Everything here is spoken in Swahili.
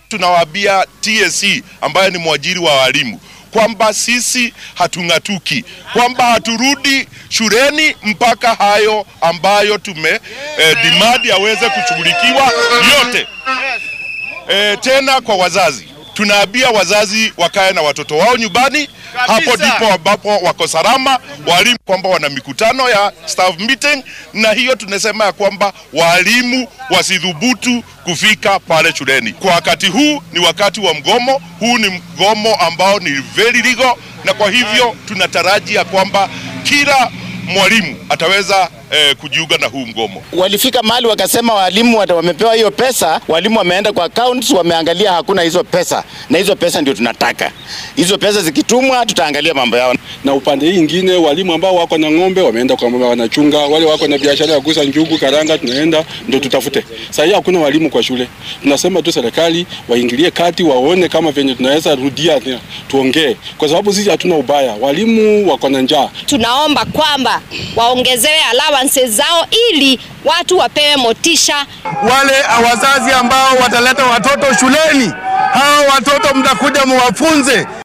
Tunawaambia TSC ambayo ni mwajiri wa walimu kwamba sisi hatung'atuki, kwamba haturudi shuleni mpaka hayo ambayo tume eh, demand yaweze kushughulikiwa yote. Eh, tena kwa wazazi tunaambia wazazi wakae na watoto wao nyumbani. Hapo ndipo ambapo wako salama. Walimu kwamba wana mikutano ya staff meeting, na hiyo tunasema ya kwamba walimu wasidhubutu kufika pale shuleni. Kwa wakati huu ni wakati wa mgomo, huu ni mgomo ambao ni very legal, na kwa hivyo tunataraji ya kwamba kila mwalimu ataweza eh, kujiunga na huu mgomo. Walifika mahali wakasema walimu wata- wamepewa hiyo pesa, walimu wameenda kwa accounts, wameangalia hakuna hizo pesa, na hizo pesa ndio tunataka. Hizo pesa zikitumwa, tutaangalia mambo yao. na upande hii ingine walimu ambao wako na ng'ombe wameenda kwa mama wanachunga, wale wako na biashara ya kuuza njugu, karanga, tunaenda ndio tutafute. Sasa hii hakuna walimu kwa shule, tunasema tu serikali waingilie kati, waone kama venye tunaweza rudia, tena, tuongee, kwa sababu sisi hatuna ubaya, walimu wako na njaa. Tunaomba kwamba waongezewe allowances zao ili watu wapewe motisha. wale wazazi ambao wataleta watoto shuleni, hao watoto mtakuja muwafunze